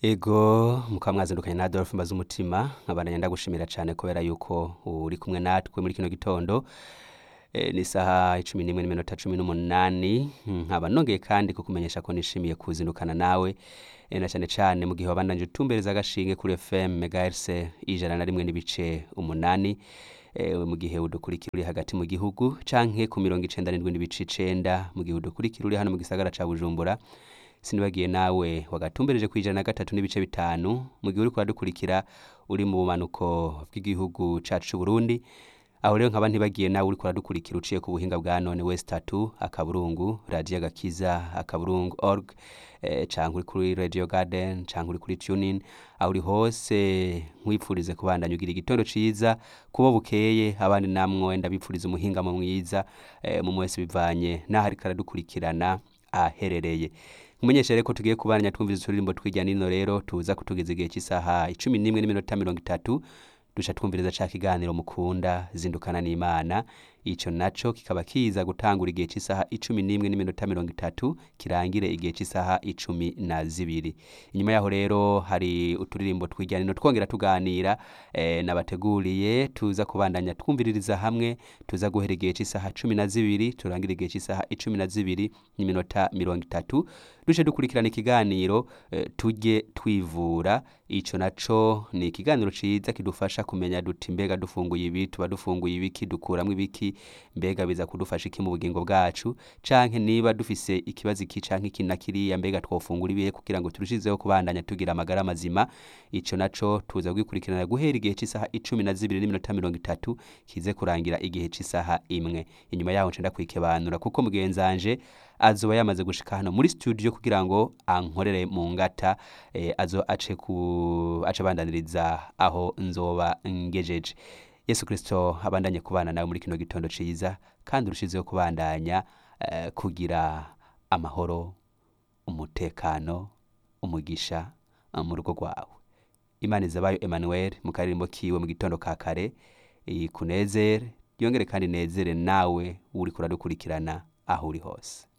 ego mukaba mwazindukanye na Adolphe mbaza umutima nkabandanya ndagushimira cyane kubera yuko uri kumwe natwe muri kino gitondo e, ni saha icumi n'imwe n'iminota cumi n'umunani nkaba nongeye kandi kukumenyesha ko nishimiye kuzindukana nawe e, na cyane cyane mu gihe wabandanje utumbereza agashinge kuri FM megahertz ijana na rimwe n'ibice umunani e, mu gihe udukurikira uri hagati mu gihugu canke ku mirongo icenda n'indwi n'ibice icenda mu gihe udukurikira uri hano mu gisagara ca Bujumbura sinibagiye nawe wagatumbereje ku ijana na gatatu n'ibice bitanu mu gihe uriko uradukurikira uri mu bumanuko bw'igihugu cacu c'u Burundi aho rero nkaba ntibagiye nawe uriko uradukurikira uciye ku buhinga bwa none west tatu akaburungu radio agakiza akaburungu org eh, canke uri kuri radio garden canke uri kuri tunin aho uri hose nkwipfurize kubandanya ugira igitondo ciza kubo bukeye abandi namwe ndabipfuriza umuhingamo mwiza eh, mu mwese bivanye n'aho ariko aradukurikirana aherereye nkumenyesha rero ko tugiye kubandanya twumviriza uturirimbo tw'ijya nino rero tuza kutugeza igihe cy'isaha icumi n'imwe n'iminota mirongo itatu duca twumviriza ca kiganiro mukunda zindukana n'imana ico naco kikaba kiza gutangura igihe cy'isaha icumi n'imwe n'iminota mirongo itatu kirangire igihe cy'isaha icumi na zibiri inyuma yaho rero hari uturirimbo tw'ijyanino twongera tuganira eh, nabateguriye tuza kubandanya twumviririza hamwe tuza guhera igihe cy'isaha cumi na zibiri turangira igihe cy'isaha icumi na zibiri n'iminota mirongo itatu duce dukurikirana ikiganiro eh, tujye twivura ico naco ni ikiganiro ciza kidufasha kumenya duti mbega dufunguye ibi tuba dufunguye ibiki dukuramwo ibiki mbega biza kudufasha iki mu bugingo bwacu canke niba dufise ikibazo iki canke iki na kiriya mbega twofungura ibihe kugira ngo turushizeho kubandanya tugira amagara mazima ico naco tuza kugikurikirana guhera igihe cy'isaha icumi na zibiri n'iminota mirongo itatu kize kurangira igihe cy'isaha imwe inyuma yaho nca ndakwikibanura kuko mugenzanje azoba yamaze gushika hano muri studio kugira ngo ankorere mu ngata eh, azo ace ku ace abandaniriza aho nzoba ngejeje yesu kristo abandanye kubana nawe muri kino gitondo ciza kandi urushizeho kubandanya eh, kugira amahoro umutekano umugisha eh, mu rugo rwawe imana izabayo emmanuel mu karirimbo kiwe mu gitondo ka kare ikunezere yongere kandi inezere nawe uriko uradukurikirana aho uri hose